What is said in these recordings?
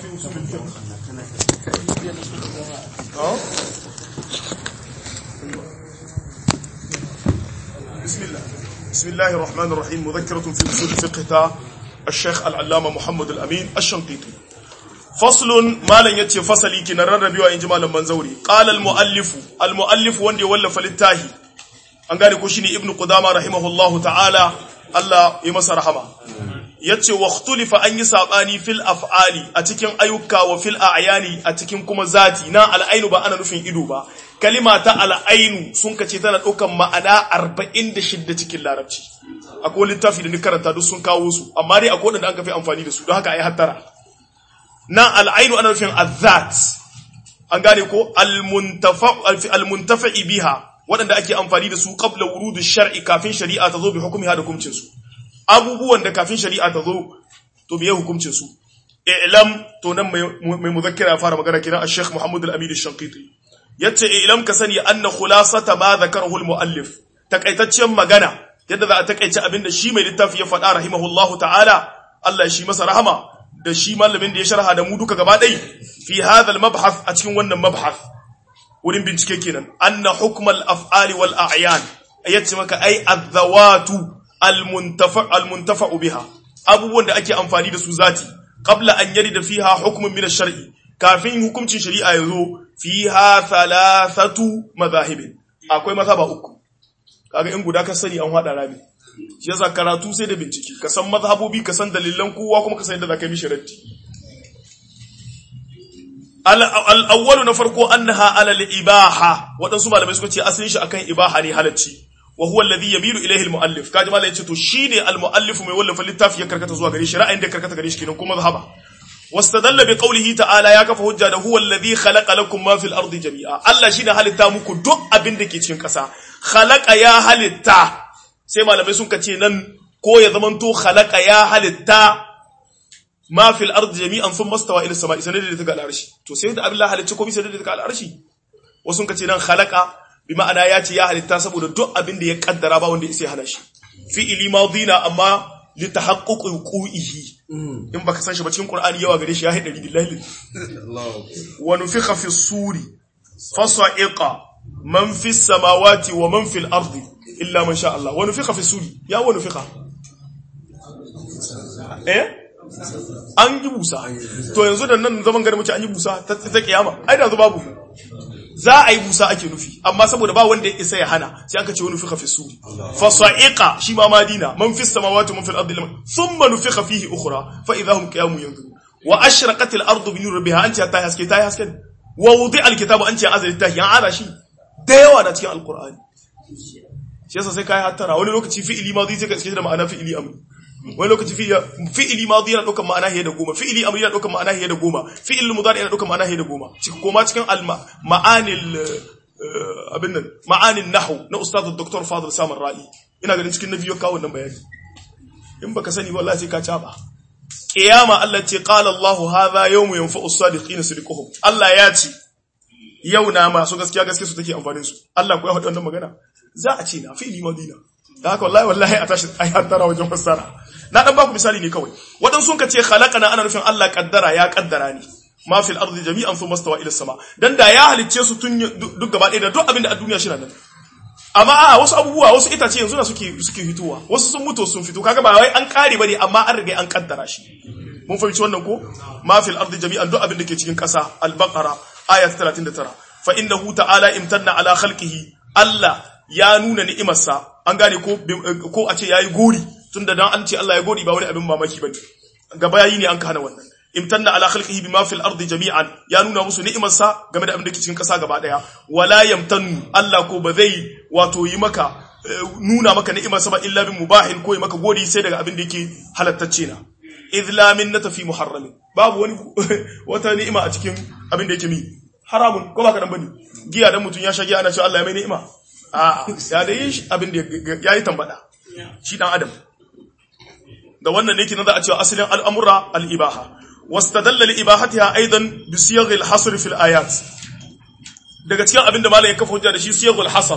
في أصول الفقه بسم الله بسم الله الرحمن الرحيم مذكرة في أصول الفقه تا الشيخ العلامة محمد الأمين الشنقيطي فصل ما لن يتي فصلي كنا ربيوا إن جمال منزوري قال المؤلف المؤلف وندي ولف للتاهي an gane ko shine ibnu qudama rahimahullahu ta'ala Allah ya masa rahama yace wa ikhtulifa an yi sabani fil af'ali a cikin ayyuka wa fil a'yani a cikin kuma zati na al'ainu ba ana nufin ido ba kalima ta al'ainu sun kace tana daukan ma'ana 46 cikin larabci akwai littafi da ni karanta duk sun kawo su amma dai akwai wanda an kafi amfani da su don haka ayi hattara na al'ainu ana nufin azat an gane ko al-muntafa al-muntafi biha waɗanda ake amfani da su qabla wurudu shar'i kafin shari'a ta zo bi hukumiha da hukuncin su abubuwan da kafin shari'a ta zo to biye hukuncin su i'lam to nan mai muzakkira ya fara magana kenan al-sheikh Muhammad al-Amin al-Shanqiti yace i'lam ka sani anna khulasata ma dhakarahu al-muallif takaitaccen magana yadda za a takaice abinda shi mai littafi ya faɗa rahimahullahu ta'ala Allah shi masa rahama da shi malamin da ya sharha da mu duka gaba ɗai fi hadha al-mabhath a cikin wannan mabhath wurin bincike kenan anna hukmal af'ali wal a'yan yace maka ai adhawatu al muntafa al muntafa biha abubuwan da ake amfani da su zati qabla an yarida fiha hukmun min ash-shar'i kafin hukuncin shari'a yazo fiha thalathatu madahib akwai mazhaba uku kaga in guda ka sani an hada rami shi yasa karatu sai da bincike ka san mazhabobi ka san dalilan kowa kuma ka san yadda zaka mishi raddi al'awwalu na farko annaha alal ibaha waɗansu malamai suka ce asalin shi akan ibaha ne halacci wa huwa alladhi yamilu ilayhi al-muallif kaji malai yace to shine al-muallif mai wallafa littafi ya karkata zuwa gare shi ra'ayin da karkata gare shi kenan kuma zahaba wastadalla bi qawlihi ta'ala ya kafa hujja da huwa alladhi khalaqa lakum ma fil ardi jami'a Allah shine halitta muku duk abin da ke cikin ƙasa khalaqa ya halitta sai malamai sun ce nan ko ya zamanto khalaqa ya halitta ma fil ardi jami'an thumma stawa ila samai sanar da ta al'arshi to sai da Allah halicci komai sanar da ta al'arshi wasu kace nan khalaqa bi ma'ana ya ce ya halitta saboda duk abin da ya kaddara ba wanda ya hana shi fi'ili madina amma li tahaqquq wuqu'ihi in baka san shi ba cikin qur'ani yawa gare shi ya haɗari billahi wa nufikha fi suri fasa'iqa man fi samawati wa man fil ardi illa man sha Allah wa nufikha fi suri ya wa nufikha eh an yi busa to yanzu da nan zaman gari muke an yi busa ta kiyama ai da babu za a yi busa ake nufi amma saboda ba wanda ya isa ya hana sai aka ce wani nufiqa fi suri fa sa'iqa shi ma madina man fi samawati man fil ardi thumma nufiqa fihi ukhra fa idahum qiyamun yanzurun wa ashraqat al ardu bi nur rabbiha anti ta haske ta haske wa wudi al kitabu anti azali ta yan ara shi da yawa na cikin alqur'ani shi yasa sai kai hattara wani lokaci fi'ili madi sai ka iske da ma'ana fi'ili amri wani lokaci fi'ili madi yana ɗaukar ma'ana hiye da goma fi'ili amri yana ɗaukar ma'ana hiye da goma fi'il mudari yana ɗaukar ma'ana hiye da goma cikin koma cikin ma'anil abin nan ma'anin nahwu na ustaz dr fadil samar ra'i ina ganin cikin na biyo kawo nan bayani in baka sani wallahi sai ka caba qiyama Allah ce qala Allah hadha yawmu yanfa'u as-sadiqina sidquhum Allah ya ce yau na masu gaskiya gaskiya su take amfanin su Allah ko ya faɗi wannan magana za a ce na fi'ili madina da haka wallahi wallahi a tashi ai hattara wajen fassara na dan baku misali ne kawai wadan sun kace khalaqana ana nufin Allah kaddara ya kaddara ne ma fil ardi jami'an thumma stawa ila sama dan da ya halicce su tun duk gaba ɗaya da duk abin da a duniya shi nan amma a wasu abubuwa wasu itace yanzu na suke suke fitowa wasu sun mutu sun fito kaga ba wai an kare bane amma an riga an kaddara shi mun fahimci wannan ko ma fil ardi jami'an duk abin da ke cikin ƙasa al-baqara ayat 39 fa innahu ta'ala imtanna ala khalqihi Allah ya nuna ni'imarsa an gane ko ko a ce yayi gori tunda dan an ce Allah ya gori ba wani abin mamaki bane gaba yayi ne an kana wannan imtanna ala khalqihi bima fil ardi jami'an ya nuna musu ni'imarsa game da abin da ke cikin kasa gaba daya wala yamtannu Allah ko ba zai wato yi maka nuna maka ni'imarsa ba illa bin mubahin ko yi maka gori sai daga abin da yake halattacce na idh la minnata fi muharramin babu wani wata ni'ima a cikin abin da yake mi haramun ko ba ka dan bane giya dan mutun ya sha giya ana cewa Allah ya mai ni'ima a'a ya da yin abin da ya yi tambada shi dan adam da wannan ne kenan za a cewa asalin al'amura al'ibaha wastadalla li ibahatiha aidan bi siyagh al-hasr fi al-ayat daga cikin abin da malai ya kafa hujja da shi siyagh al-hasr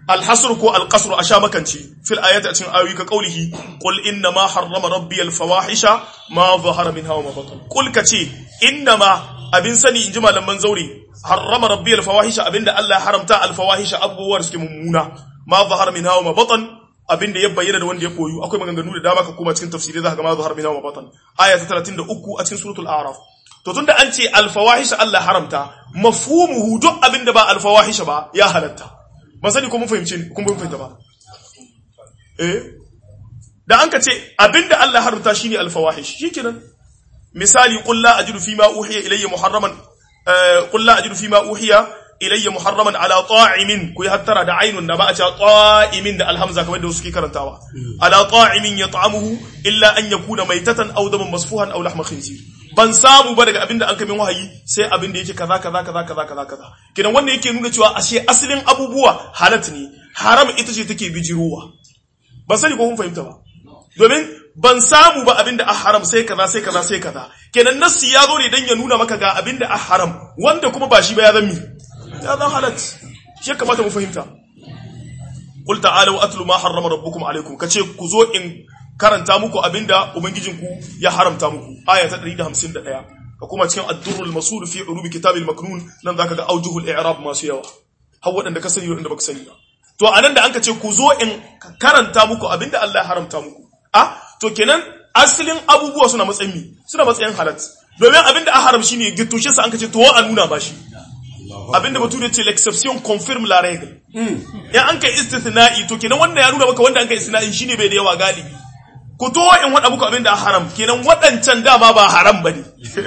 الحصر كو القصر أشامكنشي في الآيات أتشن آوي كقوله قل إنما حرم ربي الفواحش ما ظهر منها وما بطن قل كتي إنما أبن سني إنجما لمن زوري حرم ربي الفواحش أبن الله حرمتا الفواحش أبو ورسك ممونا ما ظهر منها وما بطن abin da ya bayyana da wanda ya koyu akwai maganganu da dama ka koma cikin tafsiri za ka ga ma zahar min wa batan aya ta 33 a cikin suratul a'raf to tunda an ce al fawahish Allah haramta mafhumuhu duk abin da ba al fawahish ba ya halatta ban sani ko mun fahimci kun mun fahimta ba eh da an ka ce abin da Allah haramta shine al fawahish shikenan misali qul la ajidu fima uhiya ilayya muharraman qul la ajidu fima uhiya ilayya muharraman ala ta'imin ku hattara da ainun da ba a ce ta'imin da alhamza kamar da suke karantawa ala ta'imin yat'amuhu illa an yakuna maitatan aw daman masfuhan aw lahma khinzir ban samu ba daga abinda an kamin wahayi sai abinda yake kaza kaza kaza kaza kaza kaza kidan wannan yake nuna cewa ashe asalin abubuwa halat ne haram ita ce take bijirowa ban sani ko kun fahimta ba domin ban samu ba abinda a haram sai kaza sai kaza sai kaza kenan nassi ya zo ne dan ya nuna maka ga abinda a haram wanda kuma ba shi ba ya zan mi ya zan halat shi kamata mu fahimta qul ta'alu atlu ma harrama rabbukum alaykum kace ku zo in karanta muku abinda ubangijinku ya haramta muku aya ta 151 ka kuma cikin ad-durrul masud fi urubi kitabil maknun nan zaka ga aujuhul i'rab masu yawa har wadanda ka sani wadanda baka sani ba to anan da an ce ku zo in karanta muku abinda Allah ya haramta muku ah to kenan asalin abubuwa suna matsayin suna matsayin halat domin abinda a haram shine gittushe sa an ce to a nuna ba shi abinda bature ce l'exception confirme la règle in an kai istithna'i to kenan wanda ya nuna maka wanda an kai istithna'i shine bai da yawa galibi ku to in wada muku abinda haram kenan wadancan dama ba haram bane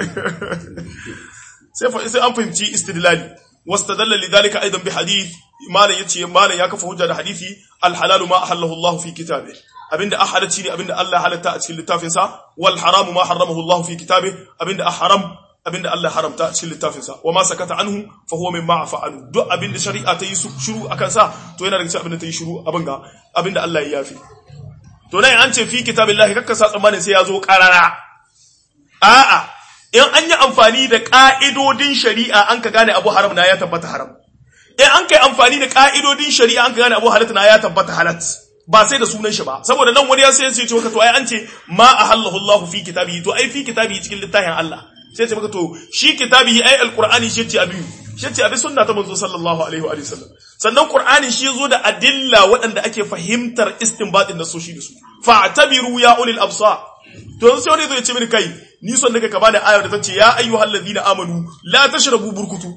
sai fa sai an fahimci istidlali wastadalla lidhalika aidan bi hadith malan yace malan ya kafa hujja da hadisi al halal ma ahallahu Allah fi kitabi abinda ahalati ne abinda Allah halatta a cikin littafin sa wal haram ma haramahu Allah fi kitabi abinda haram abinda Allah haramta a cikin littafinsa wa ma sakata anhu fa huwa mimma fa'alu duk abinda shari'a ta yi shiru akan sa to yana daga cikin abinda ta yi shiru abin ga abinda Allah ya yafi to nan an ce fi kitabillahi kakka sa tsammanin sai ya zo karara a'a in an yi amfani da ka'idodin shari'a an ka gane abu haram na ya tabbata haram in an kai amfani da ka'idodin shari'a an ka gane abu halat na ya tabbata halat ba sai da sunan shi ba saboda nan wani ya sai ya ce maka to ai an ce ma ahallahu Allah fi kitabihi to ai fi kitabihi cikin littafin Allah sai ce maka to shi kitabihi ai alqur'ani shi ce abi shi ce abi sunna ta manzo sallallahu alaihi wa sallam sannan qur'ani shi yazo da adilla waɗanda ake fahimtar istinbatin nasoshi da su fa'tabiru ya ulil absar to sai wani zai ce mini kai ni son daga ka bani ayar da tace ya ayyuhal ladina amanu la tashrabu burkutu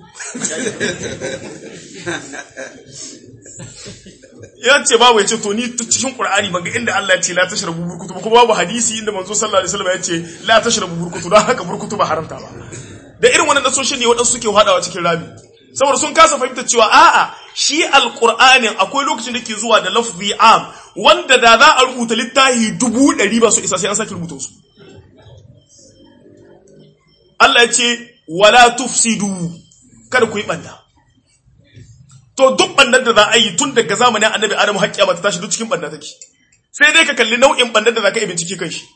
ya ce babu ya ce to ni cikin qur'ani ban ga inda Allah ya ce la tashrabu burkutu ba kuma babu hadisi inda manzo sallallahu alaihi wasallam ya ce la tashrabu burkutu don haka burkutu ba haramta ba da irin wannan nasoshin ne waɗansu suke hadawa cikin rami saboda sun kasa fahimtar cewa a'a shi alqur'anin akwai lokacin da ke zuwa da lafzi am wanda da za a rubuta littafi dubu ɗari ba su isa sai an sake rubuta su Allah ya ce wala tufsidu kada ku yi banda to duk bandan da za a yi tun daga zamanin annabi adamu haƙƙiya ba ta tashi duk cikin banda take sai dai ka kalli nau'in bandan da za ka yi bincike kan shi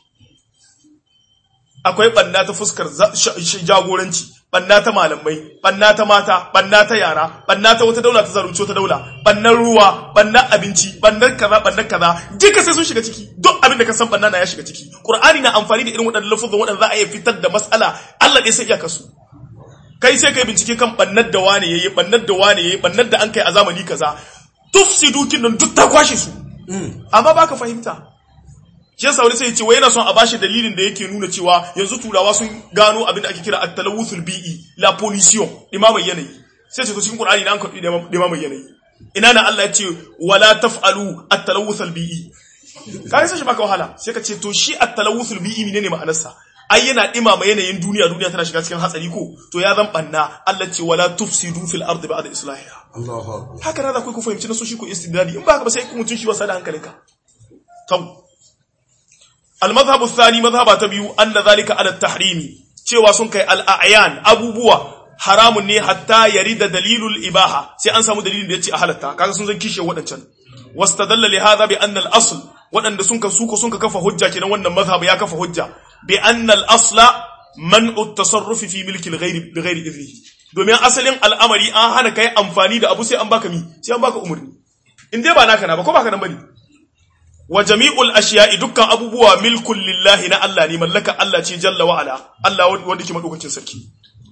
akwai banna ta fuskar jagoranci banna ta malamai banna ta mata banna ta yara banna ta wata daula ta zarunci wata daula bannan ruwa bannan abinci bannan kaza bannan kaza duka sai sun shiga ciki duk abin da ka san banna na ya shiga ciki qur'ani na amfani da irin waɗannan lafuzan waɗanda za a iya fitar da mas'ala Allah ɗaya sai iya kasu kai sai kai bincike kan bannar da wane yayi bannar da wane yayi bannar da an kai a zamani kaza tufsidu kin nan duk ta kwashe su amma baka fahimta shi yasa wani sai ya ce wai yana son a bashi dalilin da yake nuna cewa yanzu turawa sun gano abin da ake kira at-talawuthul bi'i la pollution imamai yanayi sai ce to cikin qur'ani na an karbi imamai yanayi ina na Allah ya ce wala taf'alu at-talawuthul bi'i kai sai shi baka wahala sai ka ce to shi at-talawuthul bi'i menene ma'anarsa ai yana dimama yanayin duniya duniya tana shiga cikin hatsari ko to ya zan banna Allah ce wala tufsidu fil ardi ba'da islahiha Allahu haka da ku ku fahimci na so shi ku istidlali in ba haka ba sai ku mutun shi wasa da hankalinka to المذهب الثاني مذهب تبيو أن ذلك على التحريم cewa sun kai al'ayan abubuwa haramun ne hatta yarida dalilul ibaha sai an samu dalilin da yace a halatta kaga sun zan kishe wadancan wastadalla li hadha bi anna al-asl wadanda sun ka suko sun ka kafa hujja kenan wannan mazhab ya kafa hujja bi anna al-asla man'u at-tasarruf fi milki al-ghayr bi ghayri idnihi domin asalin al'amari an hana kai amfani da abu sai an baka mi sai an baka umurni in dai ba naka na ba ko ba ka nan bane wa jami'ul ashiya'i dukkan abubuwa milkun lillahi na Allah ne mallaka Allah ce jalla wa ala Allah wanda ke madaukakin sarki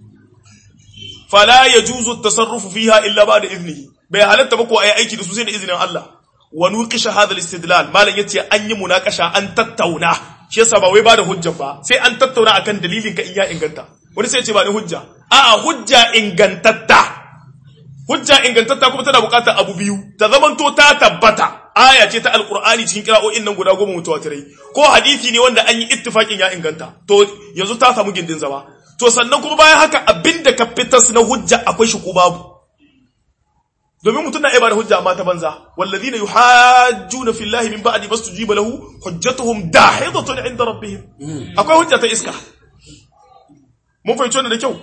fala yajuzu at-tasarrufu fiha illa ba'da iznihi bai halatta ba ko ayi aiki da su sai da izinin Allah wa nuqisha hadha al-istidlal malan yace an yi munakasha an tattauna shi yasa ba wai ba da hujja ba sai an tattauna akan dalilin ka in ya inganta wani sai ya ce ba ni hujja a'a hujja ingantatta hujja ingantatta kuma tana bukatar abu biyu ta zamanto ta tabbata aya ce ta alqur'ani cikin kira'o'in nan guda goma mutawatirai ko hadisi ne wanda an yi ittifaqin ya inganta to yanzu ta samu gindin zama to sannan kuma bayan haka abinda ka fitas na hujja akwai shi ko babu domin mutum na iya bada hujja amma ta banza wallazina yuhajjuna fillahi min ba'di mastujiba lahu hujjatuhum dahidatun 'inda rabbihim akwai hujja ta iska mun fahimci wannan da kyau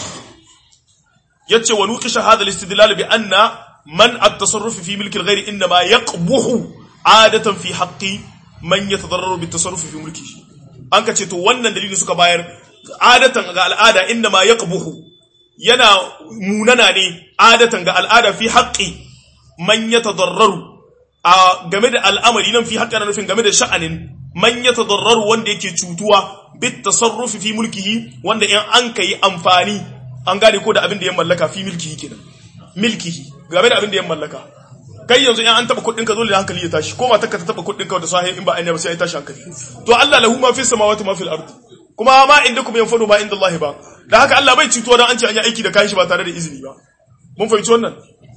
yace wa nuqisha hadha al-istidlal bi anna man at-tasarruf fi milki al-ghayr inma yaqbuhu adatan fi haqqi man yatadarraru bi at-tasarruf fi mulkihi an ka ce to wannan dalilin suka bayar adatan ga al'ada inma yaqbuhu yana munana ne adatan ga al'ada fi haqqi man yatadarraru a game da al'amari nan fi haqqi na nufin game da sha'anin man yatadarraru wanda yake cutuwa bit tasarrufi fi mulkihi wanda in an kai amfani an gane ko da abin da ya mallaka fi milkihi kenan milkihi game da abin da ya mallaka kai yanzu in an taba kuɗin ka zo da hankali ya tashi ko matarka ta taba kuɗin ka da sahi in ba ainiya ba sai ya tashi hankali to Allah lahu ma fi samawati ma fil ardi kuma ma indakum yanfadu ma inda Allah ba da haka Allah bai cutuwa dan an ce an yi aiki da kayan shi ba tare da izini ba mun fahimci wannan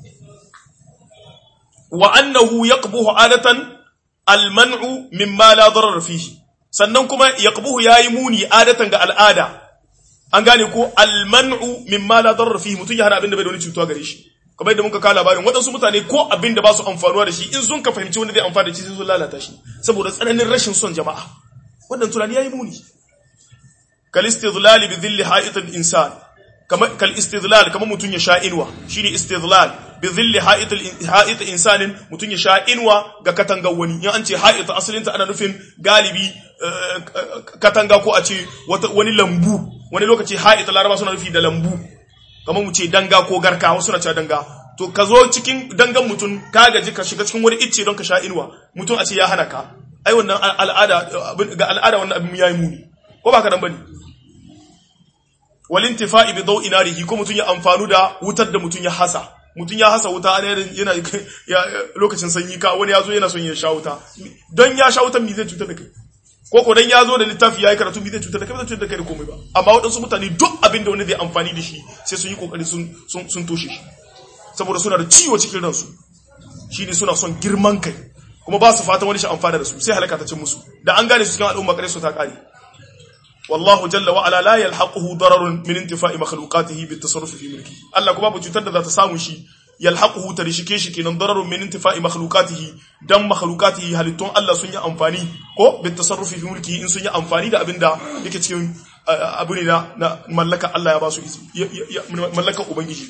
wa annahu yaqbuhu adatan al-man'u mimma la darar fihi sannan kuma yaqbuhu yayi muni adatan ga al'ada an gane ko almanu mimma la darra fihi mutun ya hana abin da bai da wani cutuwa gare shi kamar yadda muka kawo labarin waɗansu mutane ko abin da ba su amfanuwa da shi in sun ka fahimci wanda zai amfana da shi sai sun lalata shi saboda tsananin rashin son jama'a wannan tunani yayi muni kal istidlal bi dhilli ha'it al insan kamar kal istidlal kamar mutun ya sha inwa shine istidlal bi dhilli ha'it al ha'it insanin mutun ya sha inwa ga katangar wani in an ce ha'it asalinta ana nufin galibi katanga ko a ce wani lambu wani lokaci ha'ita laraba suna nufi da lambu kamar mu ce danga ko garka wasu na cewa danga to ka zo cikin dangan mutum ka gaji ka shiga cikin wani icce don ka sha inuwa mutum a ce ya hana ka ai wannan al'ada ga al'ada wannan abin yayi muni ko ba ka dan bane wal intifa'i bi daw'i narihi ko mutum ya amfanu da wutar da mutum ya hasa mutum ya hasa wuta yana lokacin sanyi ka wani ya zo yana son ya sha wuta don ya sha wutan me zai cutar da kai ko ko dan ya zo da littafi yayi karatu bi zai cutar da kai ba zai cutar da kai da komai ba amma waɗansu mutane duk abin da wani zai amfani da shi sai sun yi kokari sun sun sun toshe shi saboda suna da ciwo cikin ransu shine suna son girman kai kuma ba su fatan wani shi amfana da su sai halaka ta cin musu da an gane su cikin al'umma kare su ta kare wallahu jalla wa ala la yalhaquhu dararun min intifa'i makhluqatihi bit tasarruf fi mulki Allah kuma ba cutar da za ta samu shi yalhaquhu tarishike shi kenan dararun min intifa'i makhluqatihi dan makhluqatihi halittun Allah sun yi amfani ko bit tasarrufi fi mulki in sun yi amfani da abinda yake cikin abu ne na mallaka Allah ya ba su mallaka ubangiji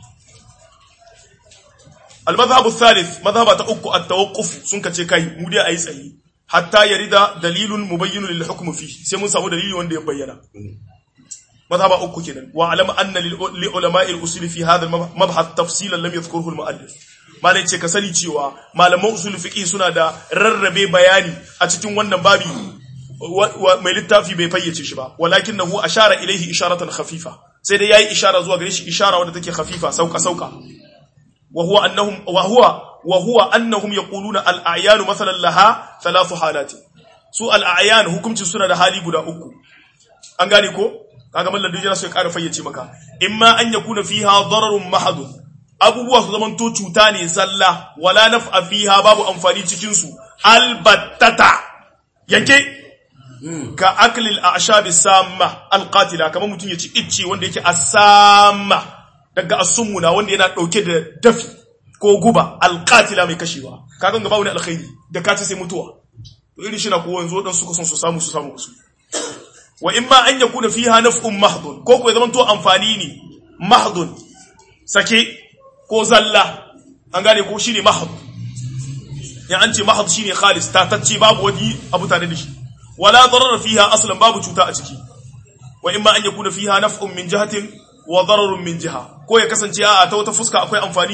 al-madhhab ath-thalith madhhaba ta uku at-tawaqquf sun kace kai mu dai ayi tsayi hatta yarida dalilun mubayyinun lil hukm fi sai mun samu dalili wanda ya bayyana مذهب أكو كده واعلم أن لعلماء الأصول في هذا المبحث تفصيلا لم يذكره المؤلف ما ne ce ka sani cewa malaman usul fiqh suna da rarrabe bayani a cikin wannan babi mai littafi bai fayyace shi ba walakinahu ashara ilaihi isharatan khafifa sai dai yayi ishara zuwa gare shi ishara wadda take khafifa sauka sauka wa huwa annahum wa huwa wa huwa annahum yaquluna al a'yan mathalan laha thalathu halati su al a'yan hukumci suna da hali guda uku an gane ko kaga mallan dujira sai ƙara fayyace maka imma an yakuna fiha dararun mahadun abubuwa su zaman to cuta ne zalla wala naf'a fiha babu amfani cikin su albattata yanke ka aklil a'shab samma alqatila kamar mutun yaci icce wanda yake asamma daga asumuna wanda yana dauke da dafi ko guba alqatila mai kashewa kaga ga babu ne alkhairi da kace sai mutuwa to irin shi na ko yanzu dan suka son su samu su samu su wa in ma an yakuna fiha naf'un mahdun ko ko zaman to amfani ne mahdun sake ko zalla an gane ko shine mahd ya an ce mahd shine khalis ta tacce babu wani abu tare da shi wala darar fiha aslan babu cuta a ciki wa in ma an yakuna fiha naf'un min jihatin wa dararun min jiha ko ya kasance a ta wata fuska akwai amfani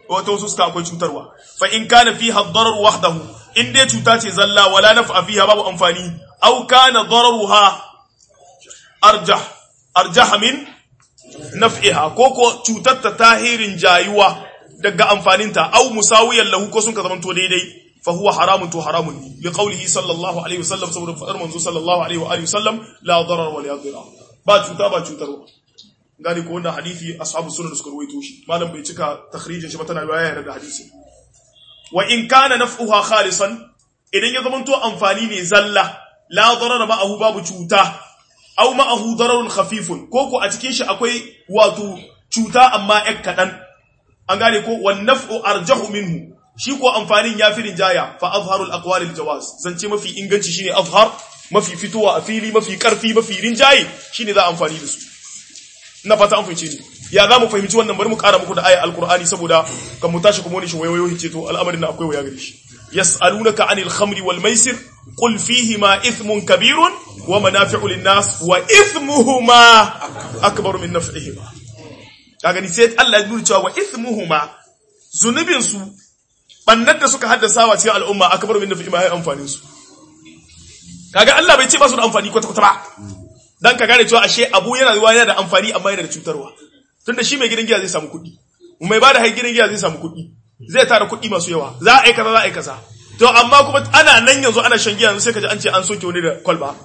wata wasu suka akwai cutarwa fa in kana fiha ad-darar wahdahu in dai cuta ce zalla wala naf'a fiha babu amfani aw kana dararuha arjah arjah min naf'iha ko ko cutar ta tahirin jayuwa daga amfaninta aw musawiyan lahu ko sun ka zamanto daidai fa huwa haramun to haramun ne li qawlihi sallallahu alaihi wasallam saboda fadar manzo sallallahu alaihi wa alihi wasallam la darar wa la dirar ba cuta ba cutarwa gani ko wannan hadisi ashabu sunan suka ruwaito shi malam bai cika takhrijin shi ba tana riwaya da hadisi wa in kana naf'uha khalisan idan ya zamanto amfani ne zalla la darar ma'ahu babu cuta aw ma'ahu dararun khafifun ko ko a cikin shi akwai wato cuta amma yak kadan an gane ko wan naf'u arjahu minhu shi ko amfanin yafi rinjaya fa azharul aqwalil jawaz zance mafi inganci shine azhar mafi fitowa a fili mafi karfi mafi rinjaye shine za amfani da su na fata an fahimce ni ya za mu fahimci wannan bari mu kara muku da ayat alqur'ani saboda kan mu tashi kuma wani shi wayoyo ce to al'amarin na akwai waya gare shi yas'alunaka anil khamri wal maisir qul fihima ithmun kabirun wa manafi'u lin-nas wa ithmuhuma akbaru min naf'ihima kaga ni sai Allah ya nuna cewa wa ithmuhuma zunubin su bannar da suka haddasa wa cikin al'umma akbaru min naf'ihima ai amfanin su kaga Allah bai ce ba su da amfani kwata kwata ba dan ka gane cewa ashe abu yana zuwa yana da amfani amma yana da cutarwa tunda shi mai gidan giya zai samu kuɗi mai bada hai gidan giya zai samu kuɗi zai tara kuɗi masu yawa za a yi kaza za a yi kaza to amma kuma ana nan yanzu ana shan giya yanzu sai ka ji an ce an soke wani da kwalba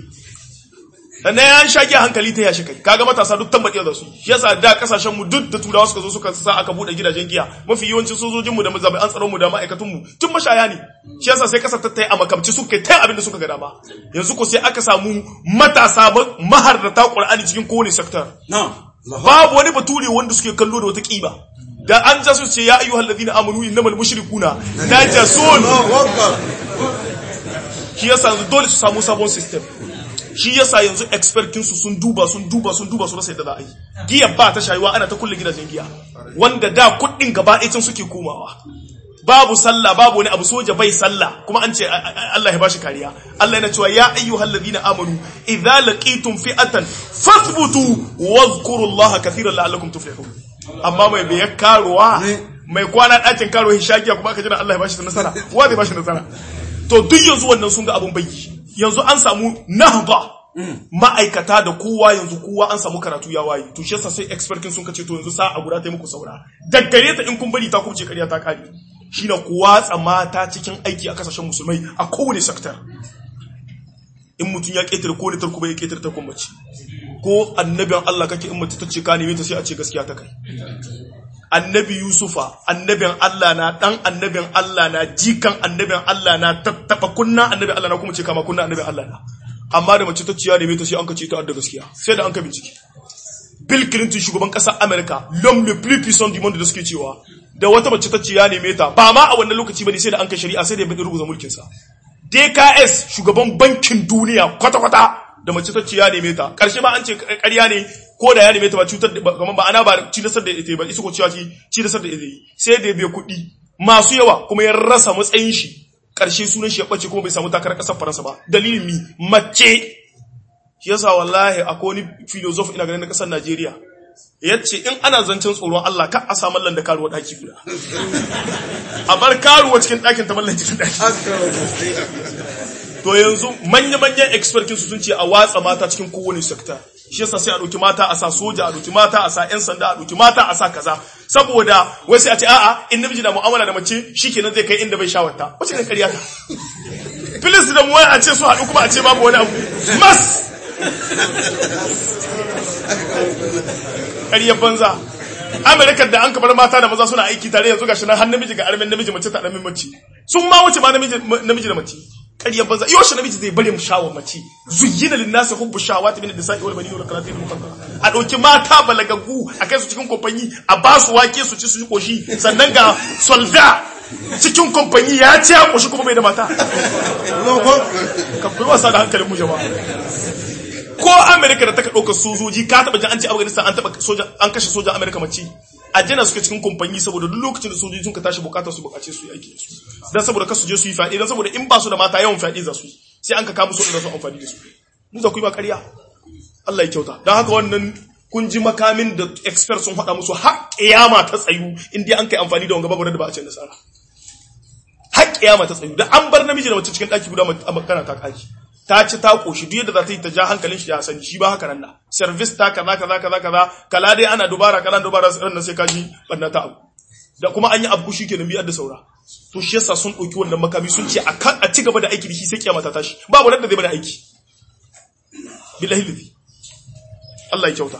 sannan ya sha giya hankali ta yashi kai kaga matasa duk tambaɗe da su shi yasa da kasashen mu duk da turawa suka zo suka sa aka bude gidajen giya mafi yawancin sojojin mu da mazabai tsaron mu da ma'aikatun mu tun mashaya ne shi yasa sai kasar ta a makamci suka ta abin da suka ga dama yanzu ko sai aka samu matasa maharrata qur'ani cikin kowane sector babu wani bature wanda suke kallo da wata kiba da an ja su ce ya ayyuhal ladina amanu innamal mushrikuna najasun shi yasa yanzu dole su samu sabon system shi yasa yanzu expertin su sun duba sun duba sun duba su rasa yadda za a yi giya ba ta shayuwa ana ta kulle gidajen giya wanda da kuɗin gaba ɗaya suke komawa babu sallah babu wani abu soja bai sallah kuma an ce Allah ya bashi kariya Allah yana cewa ya ayyuhal ladina amanu idza laqitum fi'atan fathbutu wadhkurullaha kathiran la'allakum tuflihun amma mai bai karuwa mai kwana ɗakin karuwa hishakiya kuma aka jira Allah ya bashi nasara wa zai bashi nasara to duk yanzu wannan sun ga abun bayyi yanzu an samu nahda ma'aikata da kowa yanzu kowa an samu karatu ya waye to shi yasa sai expertin sun kace to yanzu sa'a guda ta muku saura daggare ta in kun bari ta kubce kariya ta kare shine ku watsa mata cikin aiki a kasashen musulmai a kowane sektor in mutum ya ketare ko ne tarko bai ketare ta mace ko annabin Allah kake in mace ta ce ka neme ta sai a ce gaskiya ta kai annabi Yusufa annabin Allah na dan annabin Allah na jikan annabin Allah na tattaba kunna annabin Allah na kuma ce kama kunna annabin Allah na amma da mace ta ciya neme ta sai an kace ta da gaskiya sai da an ka bincike Bill Clinton shugaban ƙasar America l'homme le plus puissant du monde da suke cewa da wata mace ta ciya neme ta ba ma a wannan lokaci bane sai da an kai shari'a sai da ya bada rubuta mulkin sa DKS shugaban bankin duniya kwata-kwata da mace ta ciya neme ta karshe ma an ce ƙarya ne ko da ya neme ta ba cutar da kamar ba ana ba ci nasar da ita ba isa ko cewa ci nasar da ita sai da ya biya kuɗi masu yawa kuma ya rasa matsayin shi karshe sunan shi ya bace kuma bai samu takarar ƙasar Faransa ba dalilin mi mace shi yasa wallahi akwai wani philosopher ina ganin na ƙasar Najeriya yace in ana zancen tsoron Allah ka a sa mallan da karuwa daki guda a bar karuwa cikin ɗakin ta mallan cikin ɗaki to yanzu manya-manyan expertin su sun ce a watsa mata cikin kowane sekta shi yasa sai a ɗauki mata a sa soja a ɗauki mata a sa 'yan sanda a ɗauki mata a sa kaza saboda wai sai a ce a'a in namiji na mu'amala da mace shikenan zai kai inda bai shawarta wace ne ƙarya ta filis da muwai a ce su haɗu kuma a ce babu wani abu mas ƙaryar banza amerika da an kabar mata da maza suna aiki tare yanzu gashi nan har namiji ga armin namiji mace ta ɗamin mace sun ma wuce ma namiji da mace ƙaryar banza yau shi namiji zai bari mu shawar mace zuyyina lin nasi hubbu shawati min nisa'i wal bani wal qanatir muqaddara a dauki mata balagagu a kai su cikin kompanyi a ba su wake su ci su yi koshi sannan ga solda cikin kompanyi ya ce ya koshi kuma bai da mata ka kuyi wasa da hankalin mu jama'a ko amerika da taka ɗaukar sojoji ka taɓa jin an ce afghanistan an taɓa soja an kashe sojan amerika mace a jana suka cikin kamfani saboda duk lokacin da sojoji sun ka tashi bukatar su bukace su yi aiki da su dan saboda kasu je su yi fyaɗe dan saboda in ba su da mata yawan fyaɗe za su yi sai an ka kama su da su amfani da su mu za ku yi ba ƙarya Allah ya kyauta dan haka wannan kun ji makamin da expert sun faɗa musu har kiyama ta tsayu in dai an kai amfani da wanga babu da ba a ce nasara har kiyama ta tsayu da an bar namiji da mace cikin daki guda magana ta kaji ta ci ta koshi duk yadda za ta yi ta ja hankalin shi ya sani shi ba haka nan na service ta kaza kaza kaza kaza kala dai ana dubara kala dubara sai sai kaji banna ta abu da kuma an yi abu shi kenan biyar da saura to shi yasa sun ɗauki wannan makami sun ce a ci gaba da aiki da shi sai kiyama ta tashi babu da zai bada aiki billahi lillahi Allah ya kyauta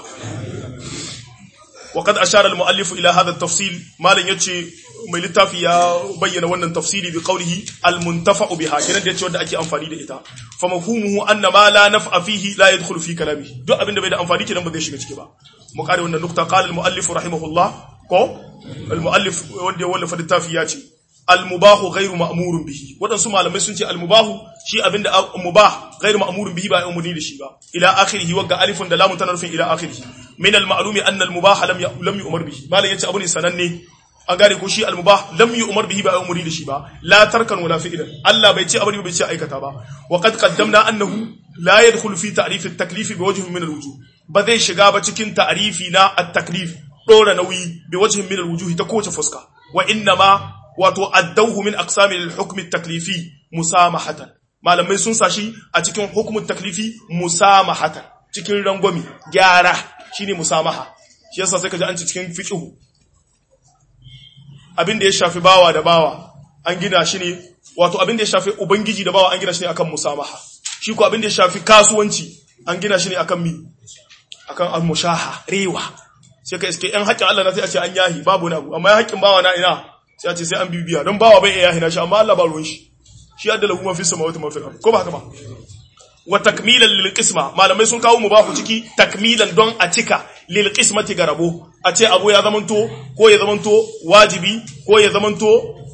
وقد أشار المؤلف إلى هذا التفصيل ما لن يتشي mai littafi ya bayyana wannan tafsiri bi qawlihi al muntafa'u biha kenan da yace wanda ake amfani da ita fa mafhumuhu anna ma la naf'a fihi la yadkhulu fi kalamihi duk abinda bai da amfani kenan ba zai shiga ciki ba mu kare wannan nukta qala al muallif rahimahullah ko al muallif wanda ya wallafa littafi ya ce al mubahu ghairu ma'murun bihi wadansu malamai sun ce al mubahu shi abinda mubah ghairu ma'murun bihi ba umurni da shi ba ila akhirih wagga alifun da lamun tana nufin ila akhirih min al ma'lumi anna al mubah lam lam yu'mar bihi malam yace abu ne sananne an gane ko shi al-mubah lam yu'mar bihi ba umuri da shi ba la tarkan wala fi'lan Allah bai ce abari bai ce aikata ba wa qad qaddamna annahu la yadkhul fi ta'rif at-taklif bi wajhin min al-wujuh ba zai shiga ba cikin ta'rifi na at-taklif dora nauyi bi wajhin min al-wujuh ta kowace fuska wa inna ma wato addauhu min aqsami al-hukm at-taklifi musamahatan malamai sun sashi a cikin hukm at-taklifi musamahatan cikin rangwami gyara shine musamaha shi yasa sai ka ji an ci cikin fiqhu abin da ya shafi bawa da bawa an gina shi ne wato abin da ya shafi ubangiji da bawa an gina shi ne akan musamaha shi ko abin da ya shafi kasuwanci an gina shi ne akan mi akan al-mushaha rewa sai ka iske yan haƙƙin Allah na sai a ce an yahi babu na abu amma ya haƙƙin bawa na ina sai a ce sai an bibiya don bawa bai iya yahi na shi amma Allah ba ruwan shi shi adda lahu ma fi samawati ma fil ard ko ba haka ba wa takmilan lil qisma malamai sun kawo mubahu ciki takmilan don a cika lil qismati ga rabo a ce abu ya zamanto ko ya zamanto wajibi ko ya zamanto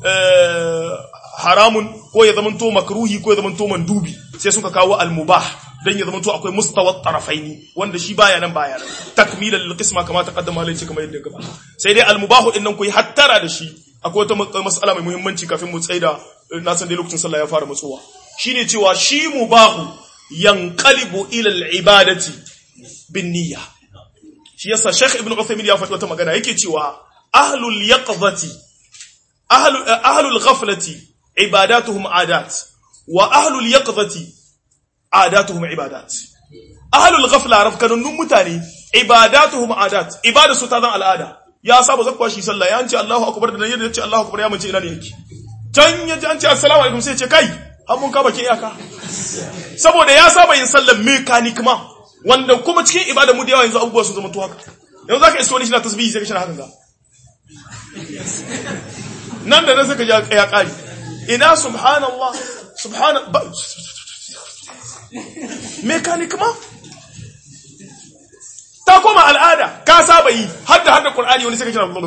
haramun ko ya zamanto makruhi ko ya zamanto mandubi sai suka kawo al mubah dan ya zamanto akwai mustawa tarafaini wanda shi baya nan baya nan takmilan lil qisma kama taqaddama alai ce kamar yadda gaba sai dai al mubahu din nan ku yi hattara da shi akwai wata mas'ala mai muhimmanci kafin mu tsaida na san dai lokacin sallah ya fara matsowa shine cewa shi mubahu yanqalibu ila al-ibadati bin niyya shi yasa Sheikh Ibn Uthaymeen ya faɗi wata magana yake cewa ahlul yaqzati ahlul ahlul ghaflati ibadatuhum adat wa ahlul yaqzati adatuhum ibadat ahlul ghafla rafkanun mutane ibadatuhum adat ibada su ta zan al'ada ya saba zakwa shi sallah ya ce Allahu akbar da yadda ya ce Allahu akbar ya mace ina ne yake can ya ji an ce assalamu alaikum sai ya ce kai har mun ka baki iyaka saboda ya saba yin sallar mekanik ma wanda kuma cikin ibada mu da yawa yanzu abubuwa sun zama to haka yanzu zaka iso wani shi na tasbihi sai ka shi hakan ga nan da nan sai ka ji ya kari ina subhanallah subhana mekanik ma ta koma al'ada ka saba yi hadda hadda qur'ani wani sai ka kira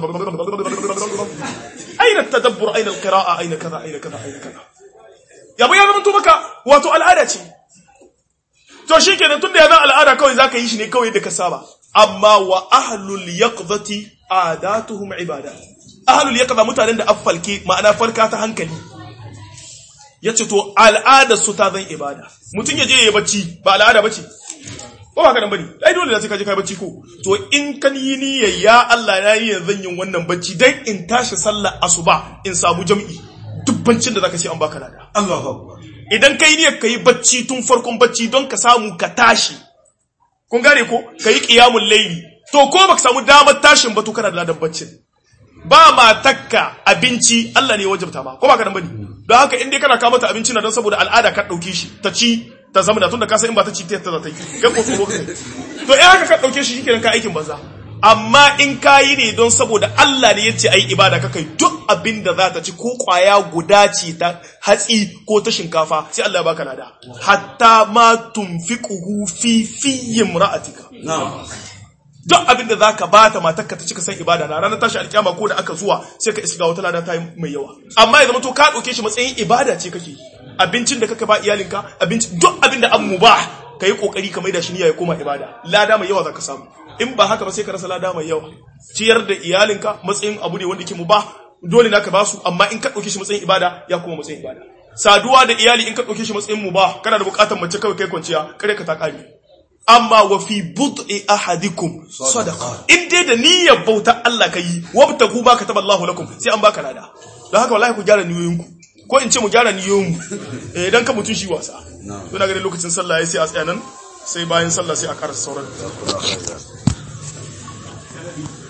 aina tadabbur aina alqira'a aina kaza aina kaza aina kaza yabo ya zama to maka wato al'ada ce to shikenan tunda ya zama al'ada kawai zaka yi shi ne kawai da ka saba amma wa ahlul yaqdati adatuhum ibadat ahlul yaqda mutanen da affalke ma'ana farka ta hankali yace to al'ada su ta zan ibada mutun ya je yayi bacci ba al'ada bace ko ba ka nan bane ai dole da sai ka je kai bacci ko to in kan yi niyyar ya Allah na yi zan yin wannan bacci dan in tashi sallar asuba in samu jam'i dubbancin da zaka ce an baka lada Allahu akbar idan kai niyyar kai bacci tun farkon bacci don ka samu ka tashi kun gane ko kai qiyamul layli to ko baka samu damar tashin ba to kana da ladan baccin ba matakka abinci Allah ne ya wajabta ma ko ba ka nan bane don haka in dai kana kawo mata abinci na don saboda al'ada ka dauke shi ta ci ta zama da tunda ka san in ba ta ci ta ta ta yi kai ko tsoro kai to in haka ka dauke shi shikenan ka aikin banza amma in ka yi ne don saboda Allah ne yace ai ibada ka kai duk abin da za ta ci ko kwaya guda ce ta hatsi ko ta shinkafa sai Allah ya baka lada hatta ma tunfiquhu fi fi imra'atika na'am duk abin da zaka bata matarka ta cika san ibada na ranar tashi alkiyama ko da aka zuwa sai ka iska wata lada ta yi mai yawa amma ya zama to ka dauke shi matsayin ibada ce kake abincin da kaka ba iyalinka abinci duk abin da an mubah kai kokari ka maida shi niyya ya koma ibada lada mai yawa zaka samu in ba haka ba sai ka rasa lada mai yawa ciyar da iyalinka matsayin abu ne wanda ke mubah dole naka ba su amma in ka dauke shi matsayin ibada ya koma matsayin ibada saduwa da iyali in ka dauke shi matsayin mubah kana da bukatar mace kawai kai kwanciya kare ka ta kare amma wa fi bud'i ahadikum sadaqa in dai da niyyar bauta Allah kai wabtagu ma kataba Allahu lakum sai an baka lada don haka wallahi ku gyara niyoyinku ko in ce mu gyara niyoyinmu eh dan ka mutun shi wasa to na ganin lokacin sallah yayi sai a tsaya nan sai bayan sallah sai a karasa sauran